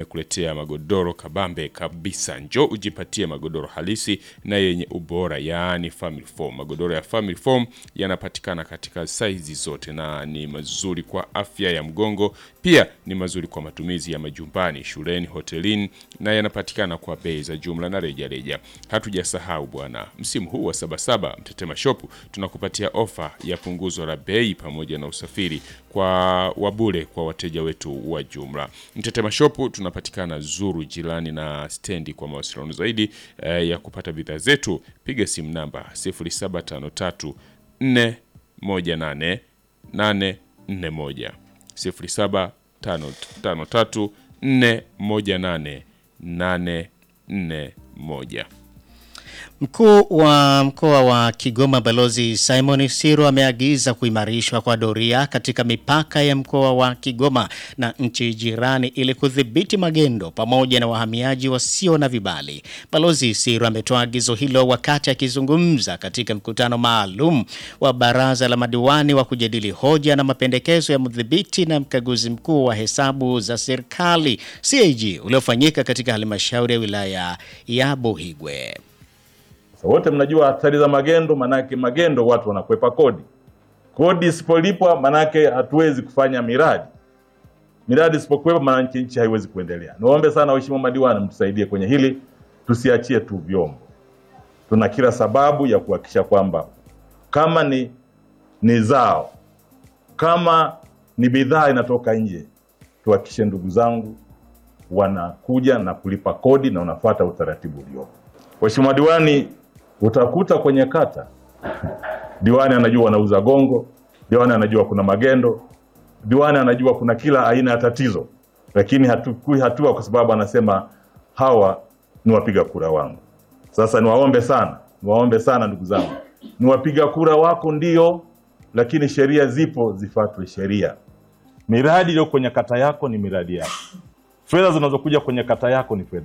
tumekuletea magodoro kabambe kabisa. Njoo ujipatie magodoro halisi na yenye ubora, yaani family foam. Magodoro ya family foam yanapatikana katika saizi zote na ni mazuri kwa afya ya mgongo, pia ni mazuri kwa matumizi ya majumbani, shuleni, hotelini na yanapatikana kwa bei za jumla na rejareja. Hatujasahau bwana, msimu huu wa Sabasaba Mtetema Shop tunakupatia ofa ya punguzo la bei pamoja na usafiri kwa wabure kwa wateja wetu wa jumla. Mtetema Shop tunapatikana Zuru, jirani na stendi. Kwa mawasiliano zaidi eh, ya kupata bidhaa zetu piga simu namba 0753 418 841 0753 418 841. Mkuu wa mkoa wa Kigoma Balozi Simon Siro ameagiza kuimarishwa kwa doria katika mipaka ya mkoa wa Kigoma na nchi jirani ili kudhibiti magendo pamoja na wahamiaji wasio na vibali. Balozi Siro ametoa agizo hilo wakati akizungumza katika mkutano maalum wa baraza la madiwani wa kujadili hoja na mapendekezo ya mdhibiti na mkaguzi mkuu wa hesabu za serikali CAG uliofanyika katika halmashauri ya wilaya ya Buhigwe. So, wote mnajua hatari za magendo, manake magendo watu wanakwepa kodi. Kodi isipolipwa manake hatuwezi kufanya miradi. Miradi isipokuwepo manake nchi haiwezi kuendelea. Niwaombe sana waheshimiwa madiwani mtusaidie kwenye hili, tusiachie tu vyombo. Tuna kila sababu ya kuhakikisha kwamba kama ni, ni zao kama ni bidhaa inatoka nje, tuhakikishe ndugu zangu wanakuja na kulipa kodi na unafuata utaratibu uliopo. Waheshimiwa diwani, utakuta kwenye kata diwani anajua wanauza gongo, diwani anajua kuna magendo, diwani anajua kuna kila aina ya tatizo, lakini hatukui hatua kwa sababu anasema hawa ni wapiga kura wangu. Sasa niwaombe sana, niwaombe sana ndugu zangu, ni wapiga kura wako ndio, lakini sheria zipo, zifuatwe sheria. Miradi iliyo kwenye kata yako ni miradi yako, fedha zinazokuja kwenye kata yako ni fedha